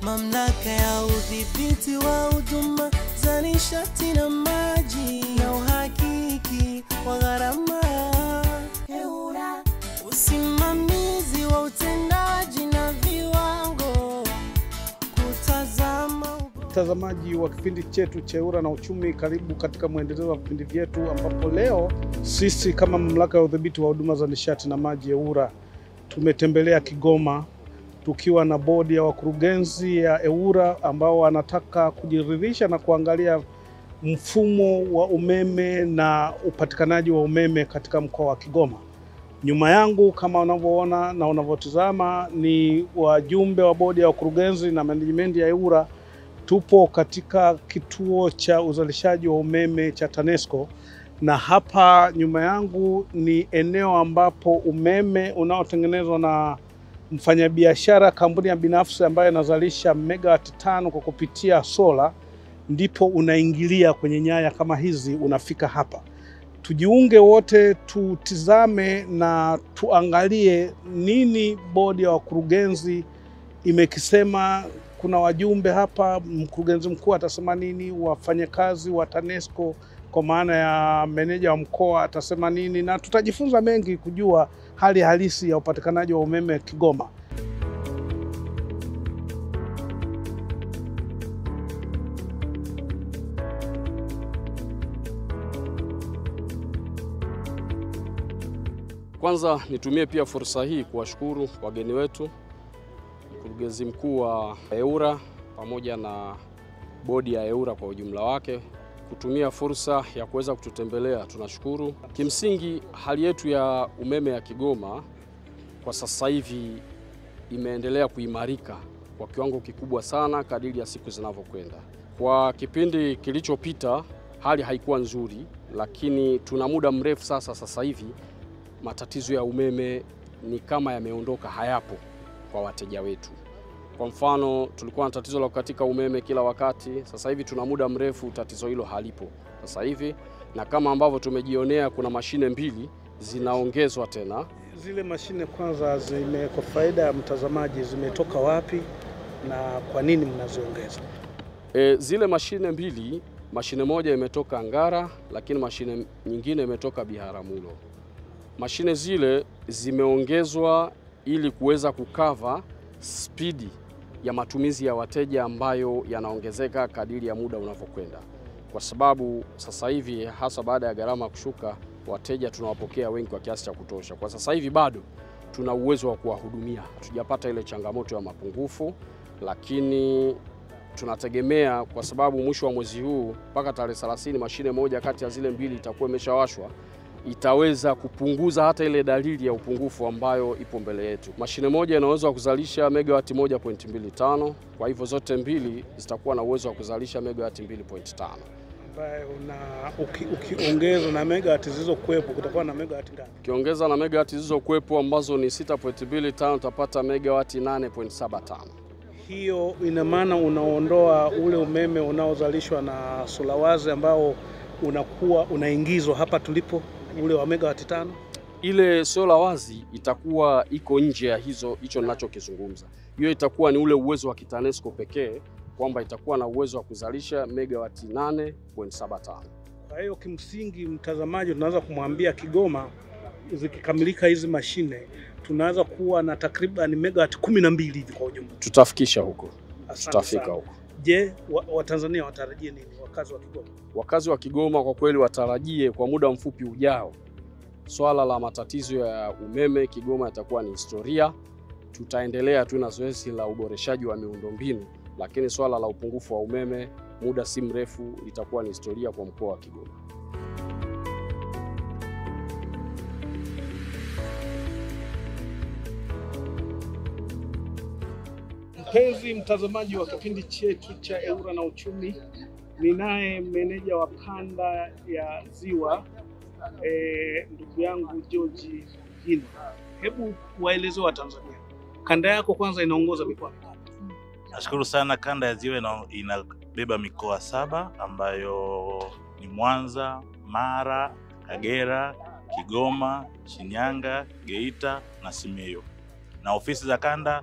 mamlaka ya udhibiti wa huduma za nishati na maji na uhakiki wa gharama EWURA, usimamizi wa utendaji na viwango, kutazama Mtazamaji wa kipindi chetu cha EWURA na Uchumi, karibu katika mwendelezo wa vipindi vyetu, ambapo leo sisi kama mamlaka ya udhibiti wa huduma za nishati na maji EWURA tumetembelea Kigoma tukiwa na bodi ya wakurugenzi ya EWURA ambao wanataka kujiridhisha na kuangalia mfumo wa umeme na upatikanaji wa umeme katika mkoa wa Kigoma. Nyuma yangu kama unavyoona na unavyotizama ni wajumbe wa bodi ya wakurugenzi na management ya EWURA. Tupo katika kituo cha uzalishaji wa umeme cha TANESCO na hapa nyuma yangu ni eneo ambapo umeme unaotengenezwa na mfanyabiashara kampuni ya binafsi ambayo inazalisha megawati tano kwa kupitia sola, ndipo unaingilia kwenye nyaya kama hizi, unafika hapa. Tujiunge wote, tutizame na tuangalie nini bodi ya wakurugenzi imekisema. Kuna wajumbe hapa, mkurugenzi mkuu atasema nini, wafanyakazi wa TANESCO kwa maana ya meneja wa mkoa atasema nini, na tutajifunza mengi kujua hali halisi ya upatikanaji wa umeme Kigoma. Kwanza nitumie pia fursa hii kuwashukuru wageni wetu, mkurugenzi mkuu wa EWURA pamoja na bodi ya EWURA kwa ujumla wake kutumia fursa ya kuweza kututembelea. Tunashukuru. Kimsingi, hali yetu ya umeme ya Kigoma kwa sasa hivi imeendelea kuimarika kwa kiwango kikubwa sana kadiri ya siku zinavyokwenda. Kwa kipindi kilichopita hali haikuwa nzuri, lakini tuna muda mrefu sasa, sasa hivi matatizo ya umeme ni kama yameondoka, hayapo kwa wateja wetu. Kwa mfano, tulikuwa na tatizo la kukatika umeme kila wakati. Sasa hivi tuna muda mrefu tatizo hilo halipo sasa hivi, na kama ambavyo tumejionea, kuna mashine mbili zinaongezwa tena. Zile mashine kwanza, zime kwa faida ya mtazamaji, zimetoka wapi na kwa nini mnaziongeza? E, zile mashine mbili, mashine moja imetoka Ngara, lakini mashine nyingine imetoka Biharamulo. Mashine zile zimeongezwa ili kuweza kukava spidi ya matumizi ya wateja ambayo yanaongezeka kadiri ya muda unavyokwenda, kwa sababu sasa hivi hasa baada ya gharama kushuka, wateja tunawapokea wengi kwa kiasi cha kutosha. Kwa sasa hivi bado tuna uwezo wa kuwahudumia, hatujapata ile changamoto ya mapungufu, lakini tunategemea kwa sababu mwisho wa mwezi huu mpaka tarehe 30 mashine moja kati ya zile mbili itakuwa imeshawashwa itaweza kupunguza hata ile dalili ya upungufu ambayo ipo mbele yetu. Mashine moja ina uwezo wa kuzalisha megawati 1.25, kwa hivyo zote mbili zitakuwa na uwezo wa kuzalisha megawati 2.5. ambayo una ukiongeza na megawati zilizokuwepo kutakuwa na megawati ngapi? Ukiongeza na megawati zilizokuwepo ambazo ni 6.25 utapata megawati 8.75. Hiyo ina maana unaondoa ule umeme unaozalishwa na solawazi ambao unakuwa unaingizwa hapa tulipo ule wa megawati tano. Ile sola wazi itakuwa iko nje ya hizo hicho ninachokizungumza. Hiyo itakuwa ni ule uwezo wa kitanesco pekee kwamba itakuwa na uwezo wa kuzalisha megawati 8.75. Kwa hiyo kimsingi, mtazamaji, tunaweza kumwambia Kigoma, zikikamilika hizi mashine tunaweza kuwa na takriban megawati kumi na mbili hivi kwa ujumla. Tutafikisha huko, Asante tutafika sana. huko. Je, Watanzania wa watarajie nini wakazi wa Kigoma? Wakazi wa Kigoma kwa kweli watarajie kwa muda mfupi ujao, swala la matatizo ya umeme Kigoma yatakuwa ni historia. Tutaendelea tu na zoezi la uboreshaji wa miundombinu, lakini swala la upungufu wa umeme muda si mrefu litakuwa ni historia kwa mkoa wa Kigoma. Mpenzi mtazamaji wa kipindi chetu cha EWURA na Uchumi, ninaye meneja wa kanda ya Ziwa eh, ndugu yangu George Gina. Hebu waeleze wa Tanzania, kanda yako kwanza inaongoza mikoa mingapi? Nashukuru sana. Kanda ya Ziwa ina- inabeba mikoa saba ambayo ni Mwanza, Mara, Kagera, Kigoma, Shinyanga, Geita na Simiyu, na ofisi za kanda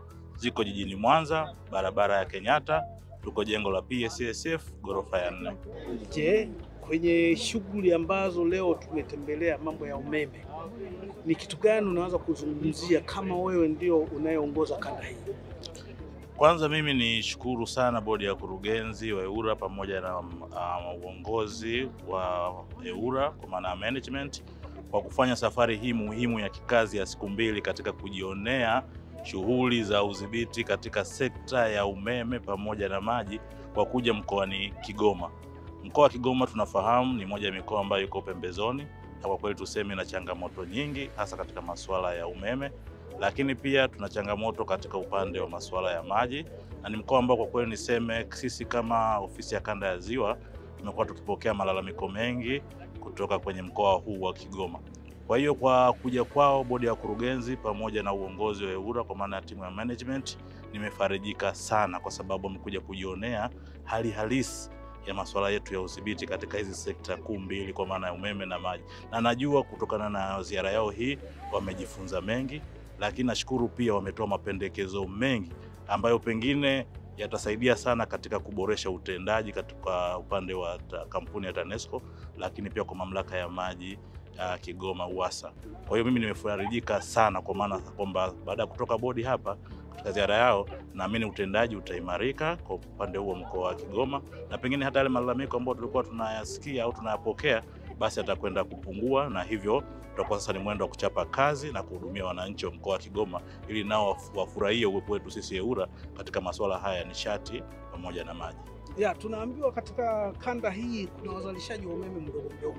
ziko jijini Mwanza, barabara ya Kenyatta, tuko jengo la PSSF ghorofa ya nne. Je, kwenye shughuli ambazo leo tumetembelea mambo ya umeme, ni kitu gani unaweza kuzungumzia kama wewe ndio unayeongoza kanda hii? Kwanza mimi ni shukuru sana bodi ya kurugenzi wa EWURA pamoja na um, uongozi wa EWURA kwa maana ya management kwa kufanya safari hii muhimu ya kikazi ya siku mbili katika kujionea shughuli za udhibiti katika sekta ya umeme pamoja na maji kwa kuja mkoani Kigoma. Mkoa wa Kigoma tunafahamu ni moja ya mikoa ambayo iko pembezoni, na kwa kweli tuseme na changamoto nyingi hasa katika masuala ya umeme lakini pia tuna changamoto katika upande wa masuala ya maji, na ni mkoa ambao kwa kweli niseme sisi kama ofisi ya kanda ya Ziwa tumekuwa tukipokea malalamiko mengi kutoka kwenye mkoa huu wa Kigoma. Kwa hiyo kwa kuja kwao bodi ya wakurugenzi pamoja na uongozi wa EWURA kwa maana ya timu ya management, nimefarijika sana kwa sababu wamekuja kujionea hali halisi ya masuala yetu ya udhibiti katika hizi sekta kuu mbili kwa maana ya umeme na maji, na najua kutokana na ziara yao hii wamejifunza mengi lakini nashukuru pia wametoa mapendekezo mengi ambayo pengine yatasaidia sana katika kuboresha utendaji katika upande wa ta, kampuni ya TANESCO, lakini pia kwa mamlaka ya maji ya Kigoma UWASA. Kwa hiyo mimi nimefarijika sana kwa maana kwamba baada ya kutoka bodi hapa katika ziara yao, naamini utendaji utaimarika kwa upande huo mkoa wa Kigoma, na pengine hata yale malalamiko ambayo tulikuwa tunayasikia au tunayapokea basi atakwenda kupungua, na hivyo tutakuwa sasa ni mwendo wa kuchapa kazi na kuhudumia wananchi wa mkoa wa Kigoma ili nao wafurahie uwepo wetu sisi EWURA katika masuala haya ya nishati pamoja na maji. Ya, tunaambiwa katika kanda hii kuna wazalishaji wa umeme mdogo mdogo.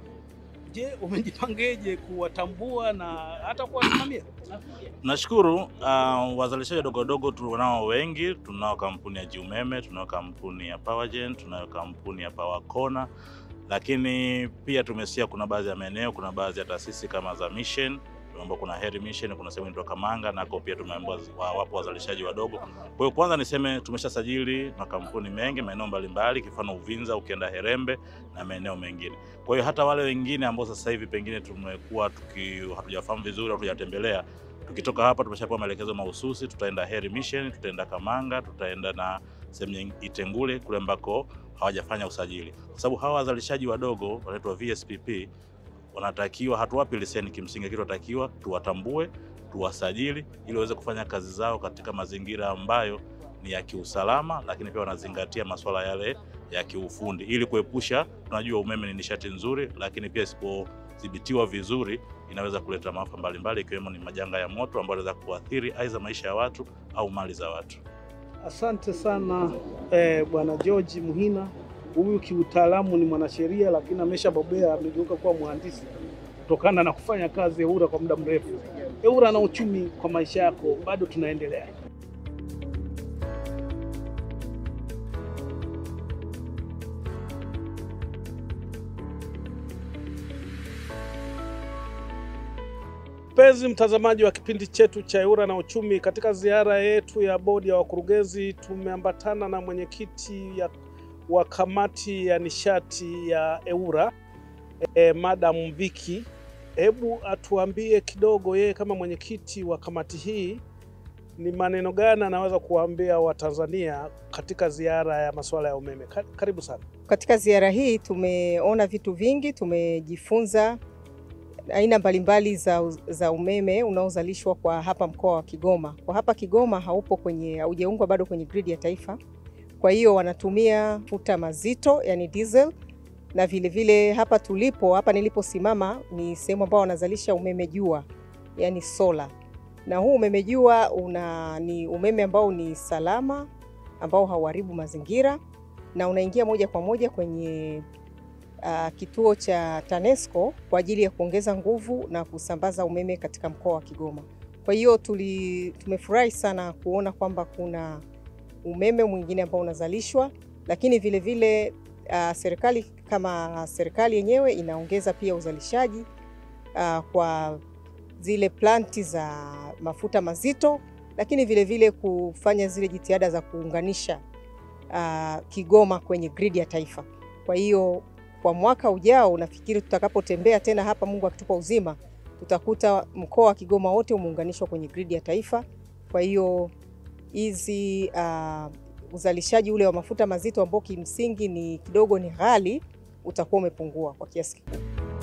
Je, umejipangeje kuwatambua na hata kuwasimamia? Nashukuru uh, wazalishaji wadogo wadogo tunao wengi. Tunao kampuni ya Jiumeme, tunao kampuni ya Powergen, tunayo kampuni ya Powercona, lakini pia tumesikia kuna baadhi ya maeneo, kuna baadhi ya taasisi kama za Mission tumeambiwa kuna Heri Mission, kuna sehemu inaitwa Kamanga, nako pia tumeambiwa wa- wapo wazalishaji wadogo. Kwa hiyo kwanza niseme tumeshasajili makampuni mengi maeneo mbalimbali, kifano Uvinza, ukienda Herembe na maeneo mengine. Kwa hiyo hata wale wengine ambao sasa hivi pengine tumekuwa tuki hatujafahamu vizuri au hatujatembelea tukitoka hapa tumeshapewa maelekezo mahususi, tutaenda Heri Mission, tutaenda Kamanga, tutaenda na sehemu nying- Itengule kule ambako hawajafanya usajili, kwa sababu hawa wazalishaji wadogo wanaitwa VSPP wanatakiwa, hatuwapi leseni kimsingi, lakini tunatakiwa tuwatambue, tuwasajili ili waweze kufanya kazi zao katika mazingira ambayo ni ya kiusalama, lakini pia wanazingatia masuala yale ya kiufundi ili kuepusha. Tunajua umeme ni nishati nzuri, lakini pia isipodhibitiwa vizuri inaweza kuleta maafa mbalimbali, ikiwemo ni majanga ya moto ambayo yanaweza kuathiri aidha maisha ya watu au mali za watu. Asante sana eh, Bwana George Muhina. Huyu kiutaalamu ni mwanasheria, lakini ameshabobea, amegeuka kuwa mhandisi kutokana na kufanya kazi EWURA kwa muda mrefu. EWURA na uchumi kwa maisha yako, bado tunaendelea. Mpenzi mtazamaji wa kipindi chetu cha EWURA na uchumi, katika ziara yetu ya bodi ya wakurugenzi tumeambatana na mwenyekiti ya- wa kamati ya nishati ya EWURA e, Madam Viki. Hebu atuambie kidogo, yeye kama mwenyekiti wa kamati hii, ni maneno gani anaweza kuwaambia Watanzania katika ziara ya masuala ya umeme? Ka- Karibu sana. Katika ziara hii tumeona vitu vingi, tumejifunza aina mbalimbali za, za umeme unaozalishwa kwa hapa mkoa wa Kigoma. Kwa hapa Kigoma haupo kwenye haujaungwa bado kwenye gridi ya taifa, kwa hiyo wanatumia futa mazito yani diesel, na vile vile hapa tulipo hapa niliposimama ni sehemu ambao wanazalisha umeme jua yani sola, na huu umeme jua una ni umeme ambao ni salama ambao hauharibu mazingira na unaingia moja kwa moja kwenye uh, kituo cha TANESCO kwa ajili ya kuongeza nguvu na kusambaza umeme katika mkoa wa Kigoma. Kwa hiyo tuli tumefurahi sana kuona kwamba kuna umeme mwingine ambao unazalishwa, lakini vile vile uh, serikali kama serikali yenyewe inaongeza pia uzalishaji uh, kwa zile planti za mafuta mazito, lakini vile vile kufanya zile jitihada za kuunganisha uh, Kigoma kwenye gridi ya taifa. Kwa hiyo kwa mwaka ujao nafikiri tutakapotembea tena hapa, Mungu akitupa uzima, tutakuta mkoa wa Kigoma wote umeunganishwa kwenye gridi ya taifa. Kwa hiyo hizi uh, uzalishaji ule wa mafuta mazito ambao kimsingi ni kidogo ni ghali utakuwa umepungua kwa kiasi kikubwa.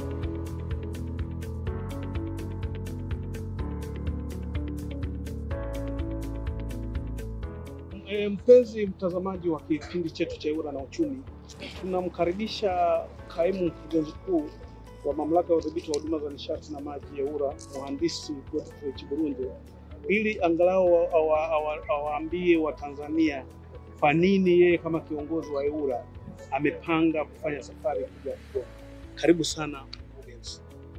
E, mpenzi mtazamaji wa kipindi chetu cha Ewura na Uchumi, tunamkaribisha kaimu mkurugenzi mkuu wa mamlaka ya udhibiti wa huduma za nishati na maji Ewura, mhandisi Godfrey Chiburunje, ili angalau awa- awa- awa- awaambie Watanzania kwa nini yeye kama kiongozi wa Ewura amepanga kufanya safari kuja Kigoma. Karibu sana mkurugenzi.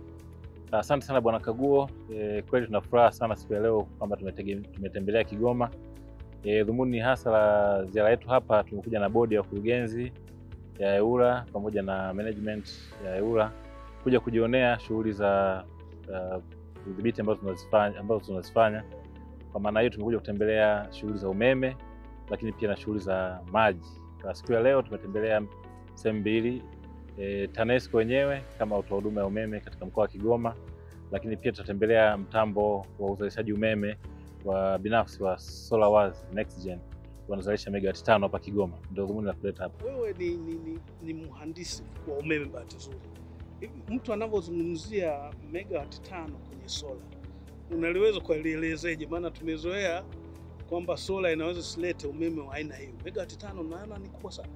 Asante sana bwana Kaguo. E, kweli tuna furaha sana siku ya leo kwamba tumetege- tumetembelea Kigoma. E, dhumuni hasa la ziara yetu hapa, tumekuja na bodi ya wakurugenzi ya Ewura pamoja na management ya Ewura kuja kujionea shughuli za uh, udhibiti ambazo tunazifanya ambazo tunazifanya. Kwa maana hiyo tumekuja kutembelea shughuli za umeme, lakini pia na shughuli za maji. Kwa siku ya leo tumetembelea sehemu mbili e, TANESCO wenyewe kama watoa huduma ya umeme katika mkoa wa Kigoma, lakini pia tutatembelea mtambo wa uzalishaji umeme wa binafsi wa SolarWaz NextGen wanazalisha megawati tano hapa Kigoma. Ndio dhumuni la kuleta hapa. Wewe ni, ni, ni, ni mhandisi wa umeme bahati nzuri. Hivi mtu anavyozungumzia megawati tano kwenye sola unaliweza kulielezeje? Maana tumezoea kwamba sola inaweza silete umeme wa aina hiyo. Megawati tano naona ni kubwa sana.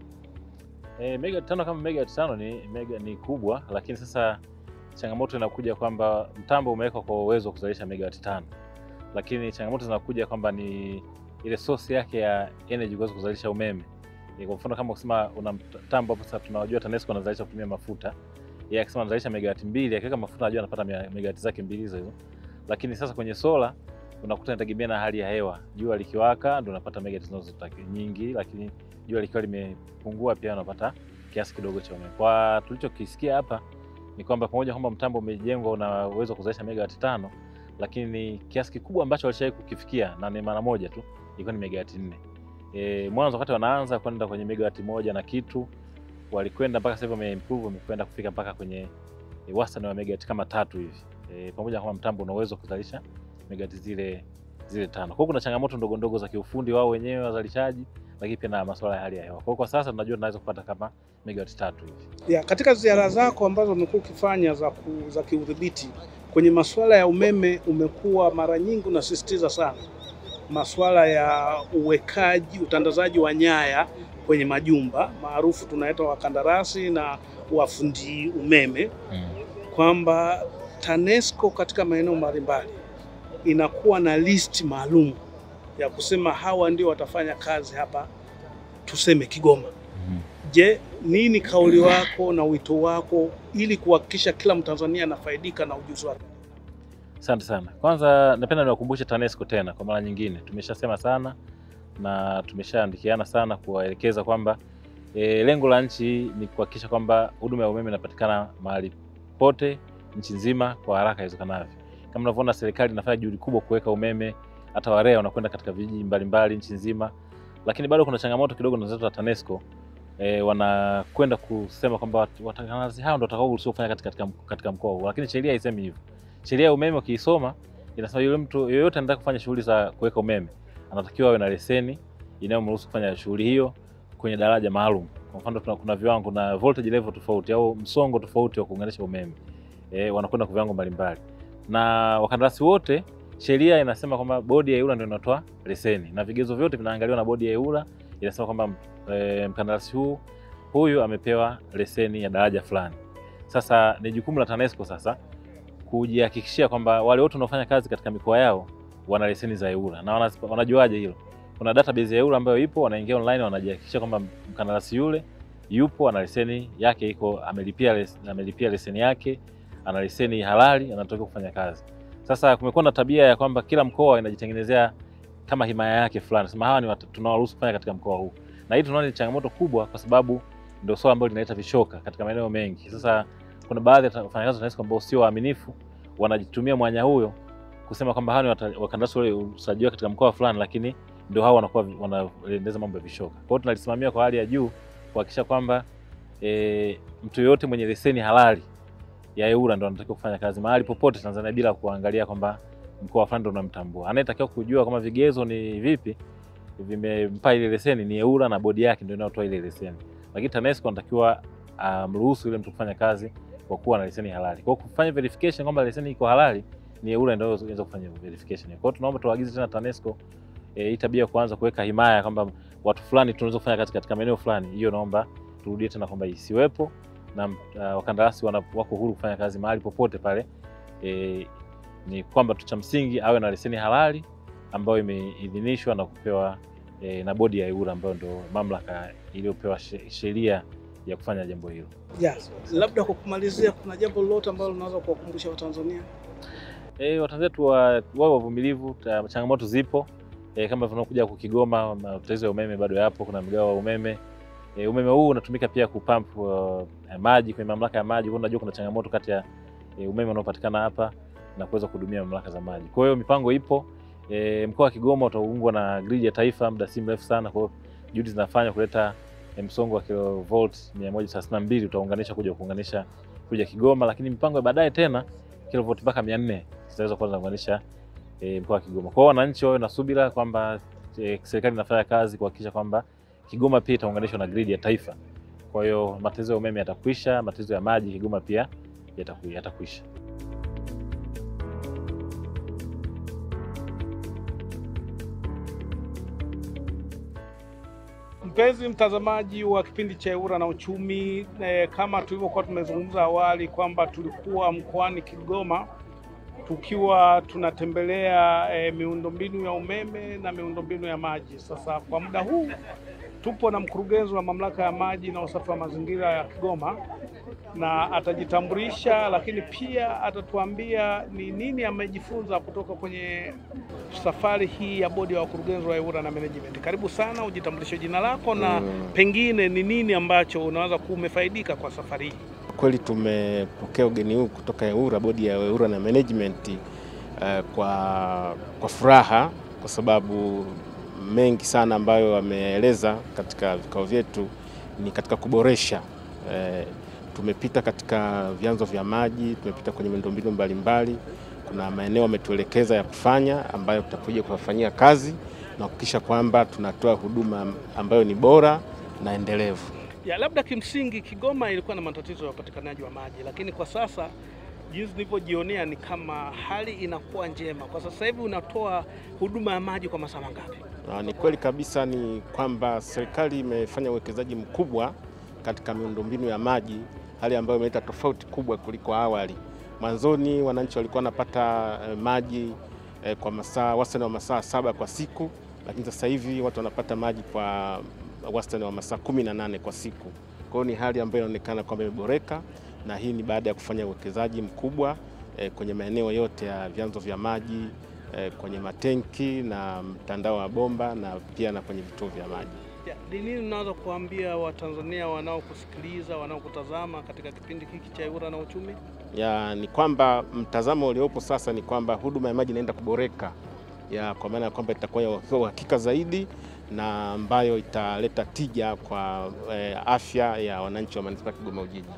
E, megawati tano kama megawati tano ni, mega, ni kubwa, lakini sasa changamoto inakuja kwamba mtambo umewekwa kwa uwezo wa kuzalisha megawati tano, lakini changamoto zinakuja kwamba ni ile source yake ya energy kuweza kuzalisha umeme. E, kwa mfano kama kusema una mtambo hapo, sasa tunajua TANESCO anazalisha kutumia mafuta, yeye akisema anazalisha megawati mbili, akiweka mafuta anajua anapata mea- megawati zake mbili hizo hizo. Lakini sasa kwenye sola unakuta inategemea na hali ya hewa. Jua likiwaka ndio unapata megawati zinazotaka nyingi, lakini jua likiwa limepungua pia unapata kiasi kidogo cha umeme. Kwa tulichokisikia hapa ni kwamba pamoja kwamba mtambo umejengwa una uwezo wa kuzalisha megawati tano, lakini kiasi kikubwa ambacho walishawahi kukifikia na ni mara moja tu ilikuwa ni megawati nne. E, mwanzo wakati wanaanza kwenda kwenye megawati moja na kitu walikwenda mpaka sasa hivi wameimprove, wamekwenda kufika mpaka kwenye e, wastani wa megawati kama tatu hivi e, pamoja kwamba mtambo una uwezo wa kuzalisha megawati zile zile tano. Kwa hiyo kuna changamoto ndogo ndogo za kiufundi wao wenyewe wazalishaji, lakini pia na masuala ya hali ya hewa. Kwa hiyo kwa sasa tunajua tunaweza kupata kama megawati tatu hivi. Ya, katika ziara zako ambazo umekuwa ukifanya za, ku, za kiudhibiti kwenye masuala ya umeme, umekuwa mara nyingi unasisitiza sana masuala ya uwekaji, utandazaji wa nyaya kwenye majumba maarufu tunaita wakandarasi na wafundi umeme, kwamba TANESCO katika maeneo mbalimbali inakuwa na listi maalum ya kusema hawa ndio watafanya kazi hapa, tuseme Kigoma. Je, nini kauli wako na wito wako ili kuhakikisha kila Mtanzania anafaidika na ujuzi wake? Asante sana. Kwanza napenda niwakumbushe TANESCO tena kwa mara nyingine, tumeshasema sana na tumeshaandikiana sana kuwaelekeza kwamba e, lengo la nchi ni kuhakikisha kwamba huduma ya umeme inapatikana mahali pote nchi nzima kwa haraka iwezekanavyo. Kama unavyoona, serikali inafanya juhudi kubwa kuweka umeme, hata warea wanakwenda katika vijiji mbalimbali nchi nzima, lakini bado kuna changamoto kidogo na wenzetu wa TANESCO e, wanakwenda kusema kwamba wat- wakandarasi hao ndio watakaoruhusiwa kufanya katika, katika, katika mkoa huu, lakini sheria haisemi hivyo. Sheria ya umeme ukiisoma inasema yule mtu yoyote anataka kufanya shughuli za kuweka umeme anatakiwa awe na leseni inayomruhusu kufanya shughuli hiyo kwenye daraja maalum. Kwa mfano tuna, kuna viwango na voltage level tofauti au msongo tofauti wa kuunganisha umeme e, wanakwenda kwa viwango mbalimbali, na wakandarasi wote, sheria inasema kwamba bodi ya EWURA ndio inatoa leseni na vigezo vyote vinaangaliwa na bodi ya EWURA. Inasema kwamba e, mkandarasi huu huyu amepewa leseni ya daraja fulani. Sasa ni jukumu la TANESCO sasa kujihakikishia kwamba wale wote wanaofanya kazi katika mikoa yao wana leseni za EWURA na wana- wanajuaje hilo? Kuna database ya EWURA ambayo ipo, wanaingia online, wanajihakikisha kwamba mkandarasi yule yupo ana leseni yake iko amelipia, les, amelipia leseni yake, ana leseni halali, anatakiwa kufanya kazi. Sasa kumekuwa na tabia ya kwamba kila mkoa inajitengenezea kama himaya yake fulani, sema hawa ni wat- tunawaruhusu kufanya katika mkoa huu, na hii tunaona ni changamoto kubwa, kwa sababu ndio swala ambalo linaleta vishoka katika maeneo mengi. Sasa kuna baadhi ya ta- wafanyakazi wa TANESCO ambao sio waaminifu, wanajitumia mwanya huyo kusema kwamba hawa ni wata- wakandarasi wale usajiliwa katika mkoa fulani, lakini ndio hao wanakuwa vi- wanaendeza mambo ya vishoka. Kwa hiyo tunalisimamia kwa hali ya juu kuhakikisha kwamba e, mtu yoyote mwenye leseni halali ya EWURA ndo anatakiwa kufanya kazi mahali popote Tanzania bila kuangalia kwamba mkoa fulani ndo unamtambua. Anayetakiwa kujua kama vigezo ni vipi vimempa ile leseni ni EWURA na bodi yake ndio inayotoa ile leseni, lakini TANESCO anatakiwa amruhusu yule mtu kufanya kazi kwa kuwa na leseni halali. Kwa hiyo kufanya verification kwamba leseni iko halali ni EWURA ndio inaweza kufanya verification. Kwa hiyo tunaomba tuagize tena TANESCO eh, hii tabia ya kuanza kuweka himaya kwamba watu fulani tunaweza kufanya kazi katika maeneo fulani, hiyo naomba turudie tena kwamba isiwepo na uh, wakandarasi wana- wako huru kufanya kazi mahali popote pale. E, ni kwamba tu cha msingi awe na leseni halali ambayo imeidhinishwa na kupewa e, na bodi ya EWURA ambayo ndio mamlaka iliyopewa she- sheria ya kufanya jambo hilo. Yes. Labda kwa kumalizia, kuna jambo lolote ambalo unaweza kuwakumbusha Watanzania? E, Watanzania tu wa- wawe wavumilivu, ta- changamoto zipo e, kama tunakuja huku Kigoma, matatizo ya umeme bado yapo, kuna mgao wa umeme e, umeme huu unatumika pia kupamp uh, maji kwenye mamlaka ya maji. Kwa hiyo unajua kuna changamoto kati ya e, umeme unaopatikana hapa na kuweza kuhudumia mamlaka za maji. Kwa hiyo mipango ipo. E, mkoa wa Kigoma utaungwa na gridi ya taifa muda si mrefu sana. Kwa hiyo juhudi zinafanywa kuleta e, msongo wa kilovolt 132 utaunganisha kuja kuunganisha kuja Kigoma, lakini mipango ya baadaye tena kilovolt mpaka 400 zitaweza kuwa zinaunganisha e, mkoa wa Kigoma. Kwa hiyo wananchi wawe na subira kwamba e, serikali inafanya kazi kuhakikisha kwamba Kigoma pia itaunganishwa na gridi ya taifa. Kwa hiyo matatizo ya umeme yatakwisha, matatizo ya maji Kigoma pia yataku- yatakwisha. Mpenzi mtazamaji wa kipindi cha EWURA na Uchumi, eh, kama tulivyokuwa tumezungumza awali kwamba tulikuwa mkoani Kigoma tukiwa tunatembelea eh, miundombinu ya umeme na miundombinu ya maji. Sasa kwa muda huu tupo na mkurugenzi wa mamlaka ya maji na usafi wa mazingira ya Kigoma, na atajitambulisha, lakini pia atatuambia ni nini amejifunza kutoka kwenye safari hii ya bodi ya wakurugenzi wa EWURA na management. Karibu sana, ujitambulishe jina lako na pengine ni nini ambacho unaweza kuwa umefaidika kwa safari hii. Kweli tumepokea ugeni huu kutoka EWURA, bodi ya EWURA na management eh, kwa, kwa furaha kwa sababu mengi sana ambayo wameeleza katika vikao vyetu ni katika kuboresha eh, tumepita katika vyanzo vya maji, tumepita kwenye miundombinu mbalimbali. Kuna maeneo wametuelekeza ya kufanya ambayo tutakuja kuyafanyia kazi na kuhakikisha kwamba tunatoa huduma ambayo ni bora na endelevu. Ya, labda kimsingi Kigoma ilikuwa na matatizo ya upatikanaji wa maji, lakini kwa sasa jinsi nilivyojionea ni kama hali inakuwa njema. Kwa sasa hivi unatoa huduma ya maji kwa masaa mangapi? Na ni kweli kabisa ni kwamba serikali imefanya uwekezaji mkubwa katika miundombinu ya maji, hali ambayo imeleta tofauti kubwa kuliko awali. Mwanzoni wananchi walikuwa wanapata eh, maji eh, kwa masaa wastani wa masaa saba kwa siku, lakini sasa hivi watu wanapata maji kwa wastani wa masaa kumi na nane kwa siku. Kwa hiyo ni hali ambayo inaonekana kwamba imeboreka, na hii ni baada ya kufanya uwekezaji mkubwa eh, kwenye maeneo yote ya vyanzo vya maji eh, kwenye matenki na mtandao wa bomba na pia na kwenye vituo vya maji. Ya, Ni nini unaweza kuambia Watanzania wanaokusikiliza wanaokutazama katika kipindi hiki cha EWURA na Uchumi? ya ni kwamba mtazamo uliopo sasa ni kwamba huduma ya maji inaenda kuboreka ya kwa maana ya kwamba itakuwa ya uhakika zaidi na ambayo italeta tija kwa eh, afya ya wananchi wa manispaa ya Kigoma Ujiji.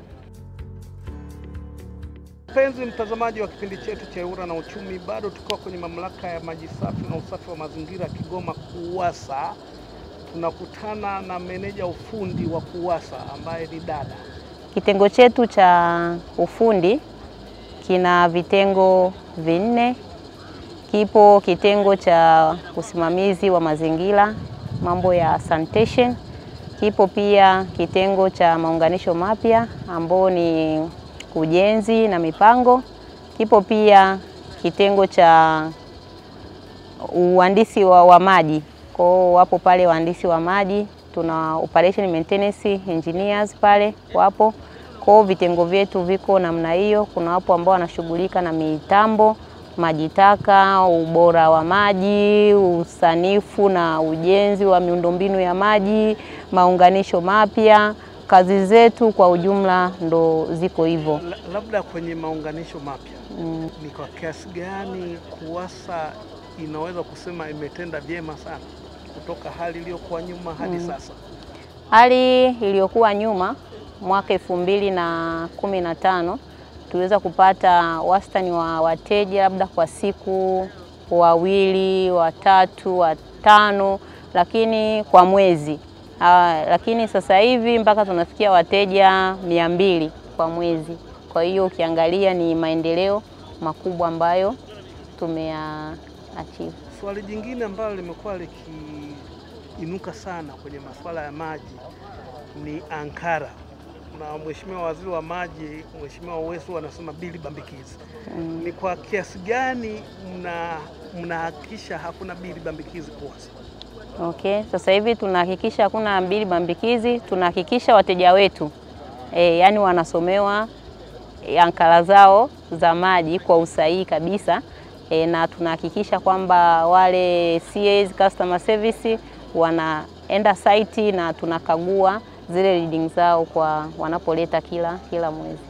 Mpenzi mtazamaji wa kipindi chetu cha EWURA na Uchumi, bado tukiwa kwenye mamlaka ya maji safi na usafi wa mazingira Kigoma KUWASA, tunakutana na meneja ufundi wa KUWASA ambaye ni dada. Kitengo chetu cha ufundi kina vitengo vinne. Kipo kitengo cha usimamizi wa mazingira, mambo ya sanitation. Kipo pia kitengo cha maunganisho mapya ambao ni ujenzi na mipango. Kipo pia kitengo cha uhandisi wa, wa maji. Kwa hiyo wapo pale wahandisi wa maji, tuna operation maintenance engineers pale wapo. Kwa hiyo vitengo vyetu viko namna hiyo. Kuna wapo ambao wanashughulika na mitambo, maji taka, ubora wa maji, usanifu na ujenzi wa miundombinu ya maji, maunganisho mapya. Kazi zetu kwa ujumla ndo ziko hivyo. La- Labda kwenye maunganisho mapya Mm. ni kwa kiasi gani KUWASA inaweza kusema imetenda vyema sana kutoka hali iliyokuwa nyuma hadi Mm. sasa? Hali iliyokuwa nyuma mwaka elfu mbili na kumi na tano tuliweza kupata wastani wa wateja labda kwa siku wawili, watatu, watano lakini kwa mwezi Ah, lakini sasa hivi mpaka tunafikia wateja mia mbili kwa mwezi. Kwa hiyo ukiangalia ni maendeleo makubwa ambayo tumea achieve. Swali jingine ambalo limekuwa likiinuka sana kwenye masuala ya maji ni ankara, na Mheshimiwa Waziri wa Maji Mheshimiwa Uwesu anasema bili bambikizi. Mm. Ni kwa kiasi gani mna mnahakikisha hakuna bili bambikizi kuwasi? Okay, sasa hivi tunahakikisha hakuna bili bambikizi, tunahakikisha wateja wetu e, yani wanasomewa e, ankara zao za maji kwa usahihi kabisa e, na tunahakikisha kwamba wale CAs customer service wanaenda site na tunakagua zile reading zao kwa wanapoleta kila kila mwezi.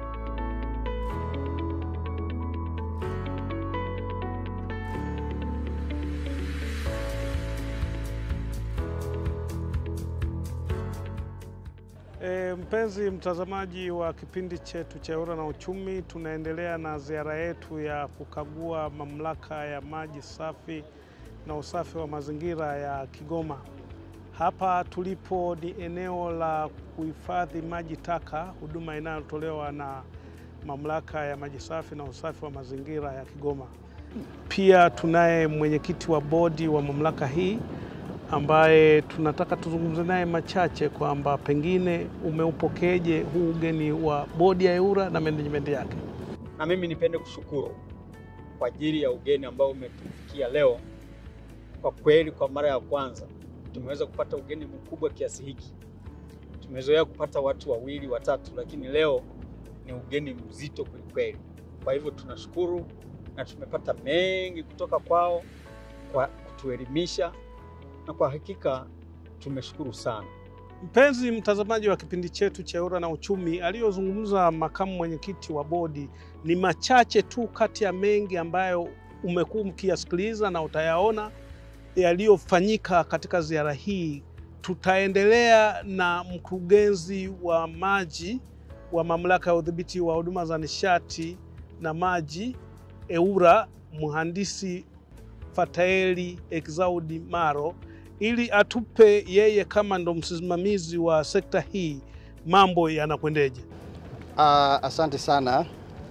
E, mpenzi mtazamaji wa kipindi chetu cha Ewura na Uchumi, tunaendelea na ziara yetu ya kukagua mamlaka ya maji safi na usafi wa mazingira ya Kigoma. Hapa tulipo ni eneo la kuhifadhi maji taka, huduma inayotolewa na mamlaka ya maji safi na usafi wa mazingira ya Kigoma. Pia tunaye mwenyekiti wa bodi wa mamlaka hii ambaye tunataka tuzungumze naye machache kwamba pengine umeupokeje huu ugeni wa bodi ya Ewura na management yake. na mimi nipende kushukuru kwa ajili ya ugeni ambao umetufikia leo. Kwa kweli, kwa mara ya kwanza tumeweza kupata ugeni mkubwa kiasi hiki. Tumezoea kupata watu wawili watatu, lakini leo ni ugeni mzito kwelikweli. Kwa hivyo tunashukuru na tumepata mengi kutoka kwao kwa kutuelimisha, na kwa hakika tumeshukuru sana. Mpenzi mtazamaji wa kipindi chetu cha Ewura na Uchumi, aliyozungumza makamu mwenyekiti wa bodi ni machache tu kati ya mengi ambayo umekuwa mkiyasikiliza na utayaona yaliyofanyika katika ziara hii. Tutaendelea na mkurugenzi wa maji wa mamlaka ya udhibiti wa huduma za nishati na maji Ewura, mhandisi Fataeli Exaudi Maro ili atupe yeye kama ndo msimamizi wa sekta hii mambo yanakwendeje. Uh, asante sana.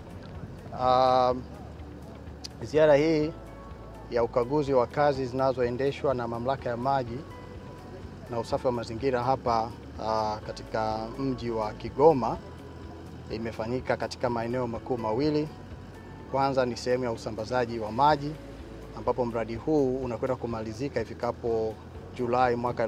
Uh, ziara hii ya ukaguzi wa kazi zinazoendeshwa na mamlaka ya maji na usafi wa mazingira hapa uh, katika mji wa Kigoma imefanyika katika maeneo makuu mawili. Kwanza ni sehemu ya usambazaji wa maji ambapo mradi huu unakwenda kumalizika ifikapo Julai mwaka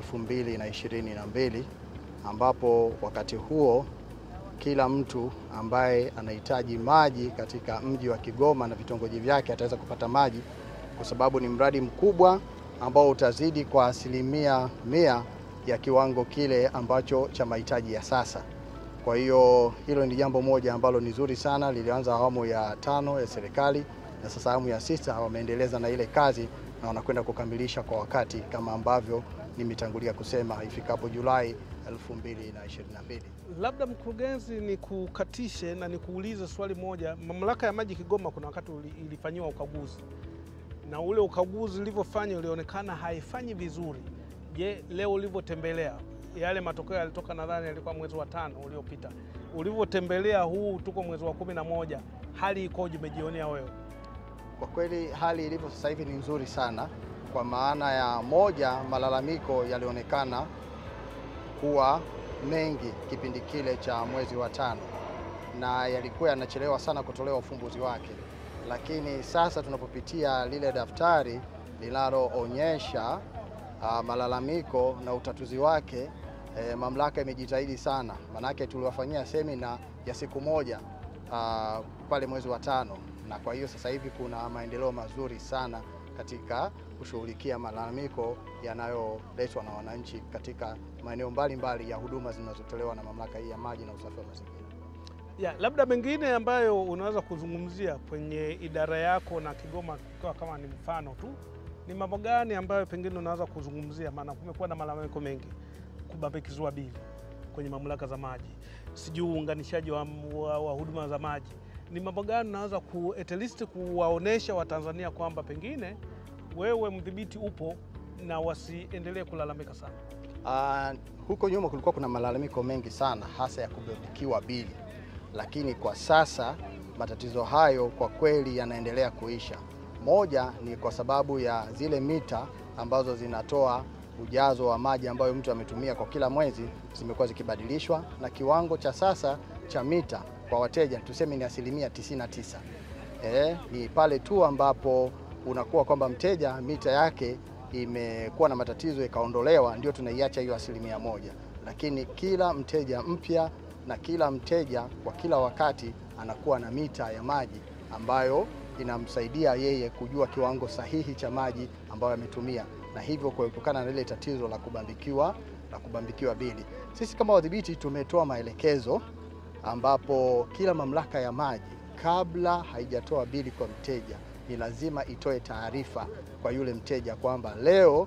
2022 ambapo wakati huo kila mtu ambaye anahitaji maji katika mji wa Kigoma na vitongoji vyake ataweza kupata maji, kwa sababu ni mradi mkubwa ambao utazidi kwa asilimia mia ya kiwango kile ambacho cha mahitaji ya sasa. Kwa hiyo hilo ni jambo moja ambalo ni zuri sana, lilianza awamu ya tano ya serikali na sasa awamu ya sita wameendeleza na ile kazi na wanakwenda kukamilisha kwa wakati kama ambavyo nimetangulia kusema ifikapo Julai 2022. Labda mkurugenzi, ni kukatishe na nikuulize swali moja. Mamlaka ya maji Kigoma kuna wakati uli- ilifanyiwa ukaguzi na ule ukaguzi ulivyofanya ulionekana haifanyi vizuri. Je, leo ulivyotembelea yale matokeo yalitoka, nadhani yalikuwa mwezi wa tano uliopita, ulivyotembelea huu tuko mwezi wa kumi na moja, hali ikoje? Umejionea wewe? Kwa kweli hali ilivyo sasa hivi ni nzuri sana, kwa maana ya moja, malalamiko yalionekana kuwa mengi kipindi kile cha mwezi wa tano na yalikuwa yanachelewa sana kutolewa ufumbuzi wake, lakini sasa tunapopitia lile daftari linaloonyesha uh, malalamiko na utatuzi wake eh, mamlaka imejitahidi sana, manake tuliwafanyia semina ya siku moja uh, pale mwezi wa tano, na kwa hiyo sasa hivi kuna maendeleo mazuri sana katika kushughulikia malalamiko yanayoletwa na wananchi katika maeneo mbalimbali ya huduma zinazotolewa na mamlaka hii ya maji na usafi wa mazingira. Ya, labda mengine ambayo unaweza kuzungumzia kwenye idara yako na Kigoma ikiwa kama ni mfano tu, ni mambo gani ambayo pengine unaweza kuzungumzia? Maana kumekuwa na malalamiko mengi, kubambikizwa bili kwenye mamlaka za maji, sijui uunganishaji wa, wa, wa huduma za maji. Ni mambo gani unaweza ku, at least kuwaonesha Watanzania kwamba pengine wewe mdhibiti upo na wasiendelee kulalamika sana? Uh, huko nyuma kulikuwa kuna malalamiko mengi sana hasa ya kubambikiwa bili, lakini kwa sasa matatizo hayo kwa kweli yanaendelea kuisha. Moja ni kwa sababu ya zile mita ambazo zinatoa ujazo wa maji ambayo mtu ametumia kwa kila mwezi zimekuwa zikibadilishwa, na kiwango cha sasa cha mita kwa wateja tuseme ni asilimia 99. Eh, ni pale tu ambapo unakuwa kwamba mteja mita yake imekuwa na matatizo ikaondolewa, ndio tunaiacha hiyo asilimia moja, lakini kila mteja mpya na kila mteja kwa kila wakati anakuwa na mita ya maji ambayo inamsaidia yeye kujua kiwango sahihi cha maji ambayo ametumia na hivyo kuepukana na ile tatizo la kubambikiwa la kubambikiwa bili. Sisi kama wadhibiti tumetoa maelekezo ambapo kila mamlaka ya maji kabla haijatoa bili kwa mteja ni lazima itoe taarifa kwa yule mteja kwamba leo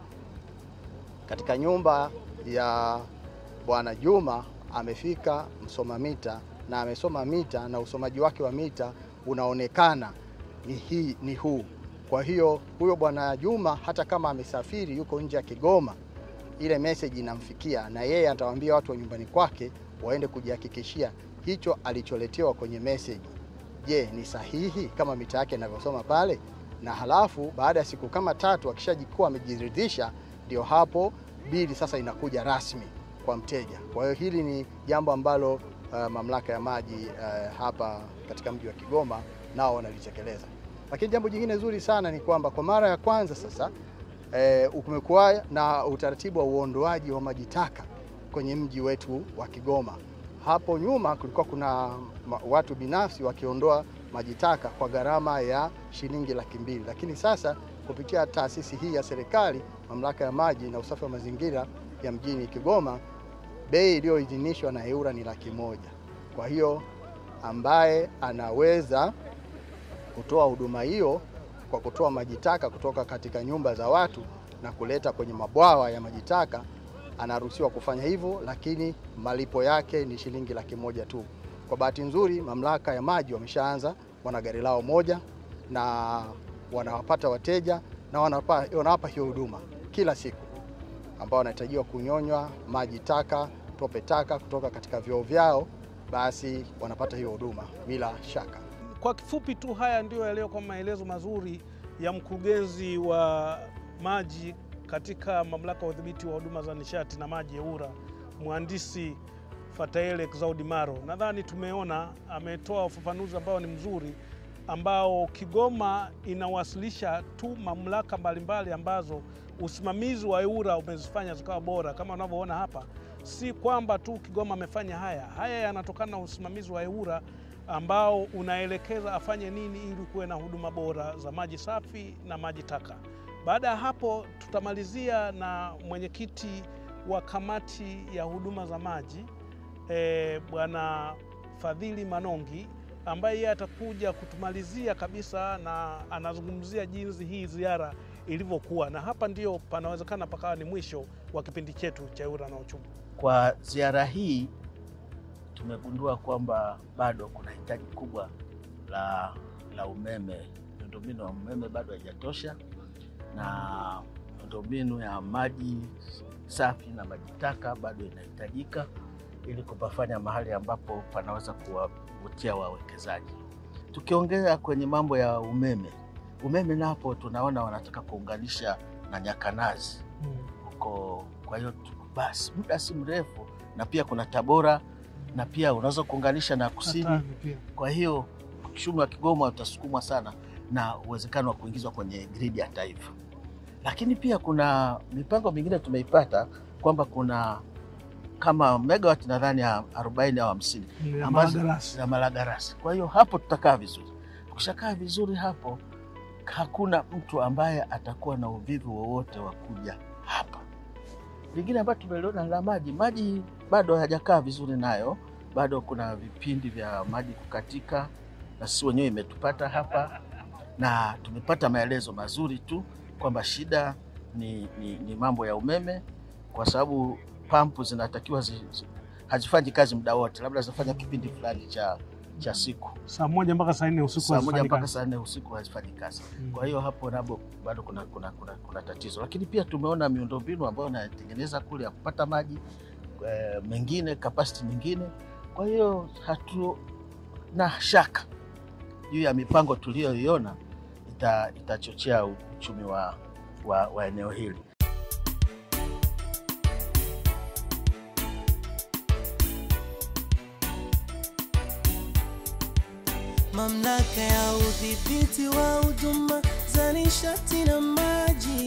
katika nyumba ya Bwana Juma amefika msoma mita na amesoma mita na usomaji wake wa mita unaonekana ni hii ni huu. Kwa hiyo huyo Bwana Juma hata kama amesafiri yuko nje ya Kigoma, ile message inamfikia na yeye atawaambia watu wa nyumbani kwake waende kujihakikishia hicho alicholetewa kwenye message je, ni sahihi kama mita yake inavyosoma pale, na halafu baada ya siku kama tatu akishajikuwa amejiridhisha, ndio hapo bili sasa inakuja rasmi kwa mteja. Kwa hiyo hili ni jambo ambalo uh, mamlaka ya maji uh, hapa katika mji wa Kigoma nao wanalitekeleza. Lakini jambo jingine zuri sana ni kwamba kwa mara ya kwanza sasa eh, kumekuwa na utaratibu wa uondoaji wa maji taka kwenye mji wetu wa Kigoma. Hapo nyuma kulikuwa kuna watu binafsi wakiondoa maji taka kwa gharama ya shilingi laki mbili, lakini sasa kupitia taasisi hii ya serikali, mamlaka ya maji na usafi wa mazingira ya mjini Kigoma, bei iliyoidhinishwa na EWURA ni laki moja. Kwa hiyo ambaye anaweza kutoa huduma hiyo kwa kutoa maji taka kutoka katika nyumba za watu na kuleta kwenye mabwawa ya maji taka anaruhusiwa kufanya hivyo, lakini malipo yake ni shilingi laki moja tu. Kwa bahati nzuri, mamlaka ya maji wameshaanza, wana gari lao moja na wanawapata wateja na wanawapa, wanawapa hiyo huduma kila siku, ambao wanahitajiwa kunyonywa maji taka, tope taka kutoka katika vyoo vyao, basi wanapata hiyo huduma bila shaka. Kwa kifupi tu, haya ndio yaliyokuwa maelezo mazuri ya mkurugenzi wa maji katika mamlaka ya udhibiti wa huduma za nishati na maji EWURA, mhandisi Fataele Exaudi Maro. Nadhani tumeona ametoa ufafanuzi ambao ni mzuri, ambao Kigoma inawasilisha tu mamlaka mbalimbali ambazo usimamizi wa EWURA umezifanya zikawa bora. Kama unavyoona hapa, si kwamba tu Kigoma amefanya haya, haya yanatokana na usimamizi wa EWURA ambao unaelekeza afanye nini ili kuwe na huduma bora za maji safi na maji taka. Baada ya hapo tutamalizia na mwenyekiti wa kamati ya huduma za maji e, Bwana Fadhili Manongi ambaye yeye atakuja kutumalizia kabisa na anazungumzia jinsi hii ziara ilivyokuwa, na hapa ndio panawezekana pakawa ni mwisho wa kipindi chetu cha EWURA na uchumi. Kwa ziara hii tumegundua kwamba bado kuna hitaji kubwa la, la umeme. Miundombinu ya umeme bado haijatosha na miundombinu ya maji safi na maji taka bado inahitajika ili kupafanya mahali ambapo panaweza kuwavutia wawekezaji. Tukiongea kwenye mambo ya umeme, umeme napo tunaona wanataka kuunganisha na Nyakanazi huko. Kwa hiyo basi muda si mrefu, na pia kuna Tabora na pia unaweza kuunganisha na kusini. Kwa hiyo uchumi wa Kigoma utasukumwa sana na uwezekano wa kuingizwa kwenye gridi ya taifa. Lakini pia kuna mipango mingine tumeipata kwamba kuna kama megawati nadhani ya 40 au 50 Ya ambazo Malagarasi. za Malagarasi. Kwa hiyo hapo tutakaa vizuri. Tukishakaa vizuri hapo, hakuna mtu ambaye atakuwa na uvivu wowote wa kuja hapa. Lingine ambayo tumeliona la maji, maji bado hajakaa vizuri nayo, bado kuna vipindi vya maji kukatika, na sisi wenyewe imetupata hapa, na tumepata maelezo mazuri tu kwamba shida ni, ni, ni mambo ya umeme, kwa sababu pampu zinatakiwa zi, zi, hazifanyi kazi muda wote, labda zinafanya kipindi fulani cha, cha siku Saa moja mpaka saa nne usiku saa moja hazifanyi mpaka kazi. saa nne usiku hazifanyi kazi. Mm. Kwa hiyo hapo nabo bado kuna, kuna, kuna, kuna tatizo, lakini pia tumeona miundombinu ambayo inatengeneza kule ya kupata maji eh, mengine capacity nyingine. Kwa hiyo hatuna shaka juu ya mipango tuliyoiona ita, itachochea uchumi wa, wa, wa eneo hili. Mamlaka ya udhibiti wa huduma za nishati na maji